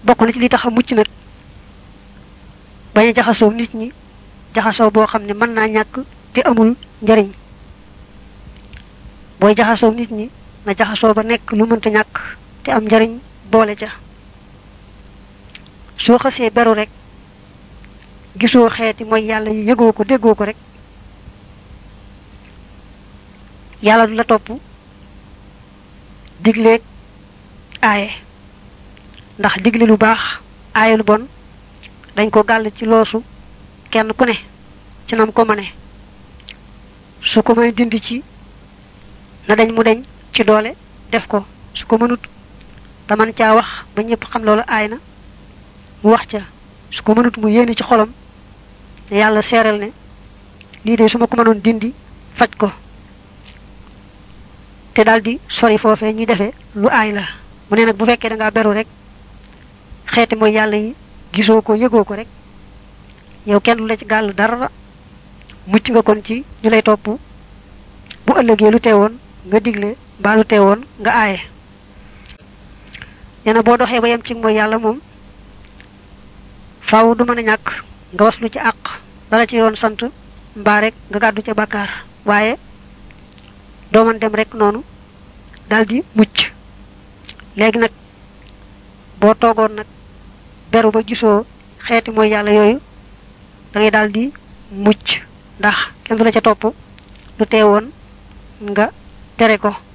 bokk na ci li tax a mucc nag bañ a jaxasoo nit ñi jaxasoo boo xam ne mën naa ñàkk te amul njariñ booy jaxasoo nit ñi na jaxasoo ba nekk lu mënta ñàkk te am njariñ boole ca soo xasee beru rek gisoo xeeti mooy yàlla yi yëgoo ko déggoo ko rek yàlla du la topp digleeg aaye ndax digle lu baax aaye lu bon dañ ko gàll ci loosu kenn ku ne ci nam ko mëne su ko may dindi ci na dañ mu deñ ci doole def ko su ko mënut te man caa wax ba ñëpp xam loolu aay na mu wax ca su ko mënut mu yéene ci xolam ne yàlla seeral ne lii de su ma ko mënoon dindi faj ko te daldi sori foofee ñuy defee lu aay la mu ne nag bu fekkee da ngaa beru rek xeeti mooy yàlla yi gisoo ko yëgoo ko rek yow kenn du la ci gàll dara mucc nga kon ci ñu lay topp bu ëllëgee lu teewoon nga digle mbaa lu teewoon nga aaye nee na boo doxee ba yem ci mooy yàlla moom faaw du mën a ñàkk nga waslu ci àq dala ci yoon sant mbaa rek nga gàddu ca bàkkaar waaye doo mën dem rek noonu daldi mucc léegi nag boo toogoon nag beru ba gisoo xeeti mooy yàlla yooyu da ngay daldi mucc ndax kenn du la ca topp lu teewoon nga tere ko